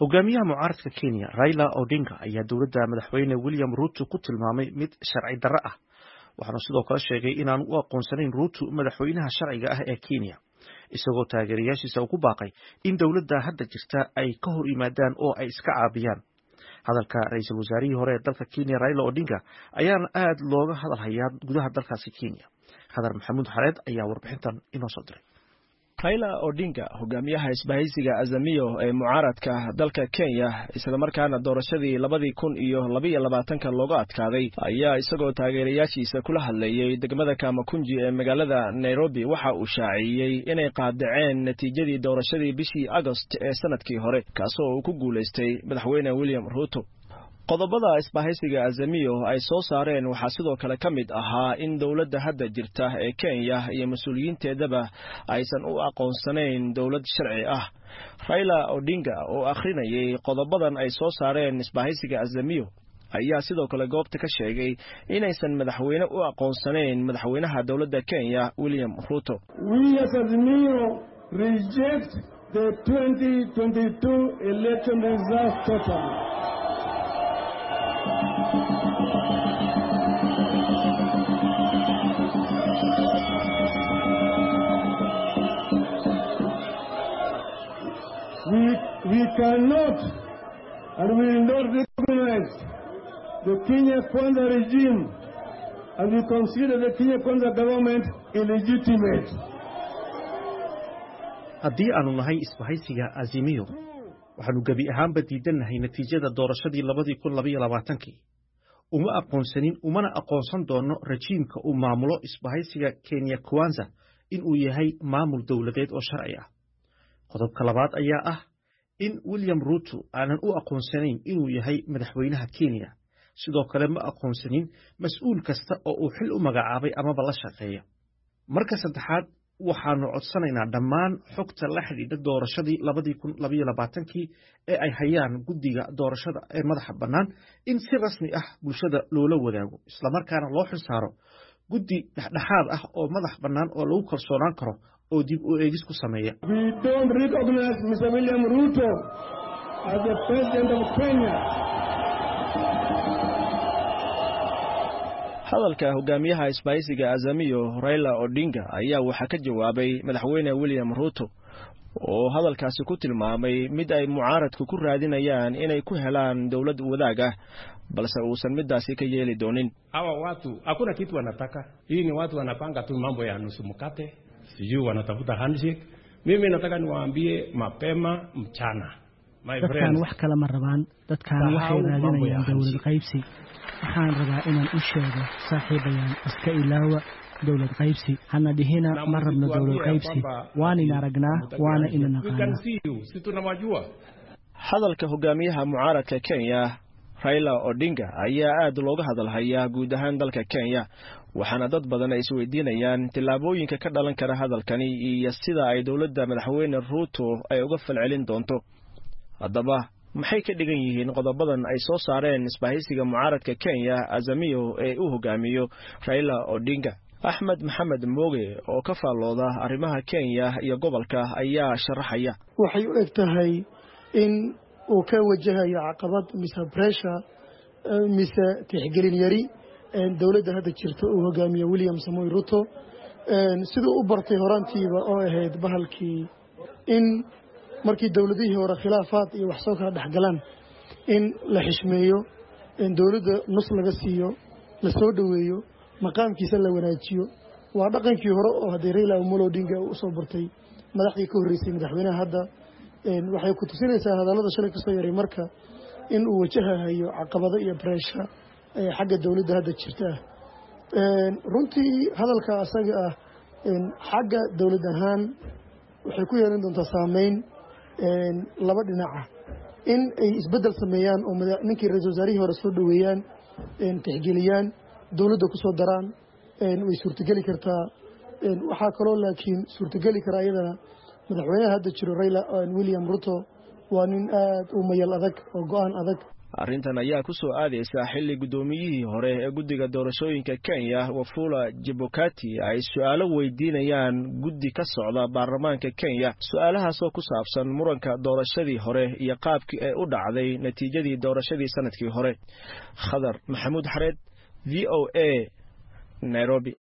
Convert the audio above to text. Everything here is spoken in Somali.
hogaamiyaha mucaaradka kenya raila odinga ayaa dowladda madaxweyne william ruto ku tilmaamay mid sharci darro ah waxaanu sidoo kale sheegay inaanu u aqoonsanayn ruto madaxweynaha sharciga ah ee kenya isagoo taageerayaashiisa ugu baaqay in dowladda hadda jirta ay ka hor yimaadaan oo ay iska caabiyaan hadalka ra-iisul wasaarihii hore ee dalka kenya raila odinga ayaana aad looga hadalhayaa gudaha dalkaasi kenya khadar maxamuud xareed ayaa warbixintan inoo soo diray raila odinga hogaamiyaha isbahaysiga azamiyo ee mucaaradka dalka kenya islamarkaana doorashadii labadii kun iyo labaiyo labaatanka looga adkaaday ayaa isagoo taageerayaashiisa kula hadlayey degmada kamakunji ee magaalada nairobi waxa uu shaaciyey inay qaadaceen natiijadii doorashadii bishii agost ee sanadkii hore kaasoo uu ku guulaystay madaxweyne william ruto qodobada isbahaysiga azamiyo ay soo saareen waxaa sidoo kale ka mid ahaa in dowladda hadda jirta ee kenya iyo mas-uuliyiinteedaba aysan u aqoonsanayn dowlad sharci ah raila odinga oo akhrinayay qodobadan ay soo saareen isbahaysiga azamiyo ayaa sidoo kale goobta ka sheegay inaysan madaxweyne u aqoonsanayn madaxweynaha dowladda kenya william ruto We, we cannot and we will not recognize the Kenya Kwanza regime and we consider the Kenya Kwanza government illegitimate. haddii aanu nahay isbahaysiga azimiyo waxaanu gebi ahaanba diidannahay natiijada doorashadii labadii kun labaiyo labaatankii uma aqoonsanin umana aqoonsan doono rajiimka uu maamulo isbahaysiga kenya kwanza inuu yahay maamul dowladeed oo sharci ah qodobka labaad ayaa ah in william ruto aanan u aqoonsanayn inuu yahay madaxweynaha kenya sidoo kale ma aqoonsanin mas-uul kasta oo uu xil u magacaabay amaba la shaqeeya marka saddexaad waxaanu codsanaynaa dhammaan xogta la xidhiidha doorashadii labadii kun labaiyo labaatankii ee ay hayaan guddiga doorashada ee madaxa bannaan in si rasmi ah bulshada loola wadaago islamarkaana loo xil saaro guddi dhexdhexaad ah oo madax bannaan oo lagu kalsoonaan karo oo dib u eegis ku sameeya We don't recognize Mr. William Ruto as the president of Kenya. hadalka hogaamiyaha isbahaysiga azamiyo raila odinga ayaa waxaa ka jawaabay madaxweyne william ruto oo hadalkaasi ku tilmaamay mid ay mucaaradku ku raadinayaan inay ku helaan dowlad wadaag ah balse uusan midaasi ka yeeli doonin hawa watu hakuna kitu wanataka. Hii ni watu wanapanga tu mambo ya nusu mkate, sijui wanatafuta handshake. Mimi nataka niwaambie mapema mchana, my dadkan friends, wax kale ma rabaan dadkan waxay Sahau mambo ya raadinayaan dowlad hansi. qaybsi waxaan rabaa inaan u sheego saaxiibayaan iska ilaawa dowlad qaybsi hana dhihina na ma rabno msituambie dowlad ya qaybsi kwamba waan in ati aragnaa mtaki waana handshake. ina We can naqaanaa see you, si tunawajua. hadalka hogaamiyaha mucaaradka kenya raila odinga ayaa aad looga hadalhayaa guud ahaan dalka kenya waxaana dad badan ay isweydiinayaan tillaabooyinka ka dhalan kara hadalkani iyo sida ay dowladda madaxweyne ruuto ay uga falcelin doonto haddaba maxay ka dhigan yihiin qodobadan ay soo saareen isbahaysiga mucaaradka kenya azamiyo ee u hogaamiyo raila odinga axmed maxamed mooge oo ka faallooda arrimaha kenya iyo gobolka ayaa sharaxaya waxay u eg tahay in uu ka wajahayo caqabad mise bressure eh, mise tixgelin yari eh, dowladda hadda jirta uu hogaamiye william samoy ruto Eh, siduu u bartay horaantiiba oo ahayd bahalkii in markii dowladihii hore khilaafaad iyo wax soo kala dhexgalaan in la xishmeeyo in dowladda nus laga siiyo la soo dhoweeyo maqaamkiisa la wanaajiyo waa dhaqankii hore oo haddii raila omolo odinga uu usoo bartay madaxdii ka horreysay madaxweynaha hadda een, waxay ku tusinaysaa hadallada shalay kasoo yaray marka in uu wajahayo caqabado iyo bressure ee xagga dowladda hadda jirta ah Een, runtii hadalka asaga ah een, xagga dowlad ahaan waxay ku yeelan doontaa saameyn een, laba dhinaca in ay isbeddel sameeyaan oo mada- ninkii ra-iisul wasaarihii hore soo dhoweeyaan een, tixgeliyaan dowladda ku soo daraan een, way suurtogeli kartaa een, waxaa kaloo laakiin suurtogeli kara iyadana madaxweynaha hadda jiro raila william ruto waa nin aad u mayal adag oo go-aan adag arrintan ayaa ku soo aadaysa xilli guddoomiyihii hore ee guddiga doorashooyinka kenya wafula jebokati ay su-aalo weydiinayaan guddi ka socda baarlamaanka kenya su-aalahaasoo ku saabsan muranka doorashadii hore iyo qaabkii ay u dhacday natiijadii doorashadii sanadkii hore khadar maxamuud xareed v o a nairobi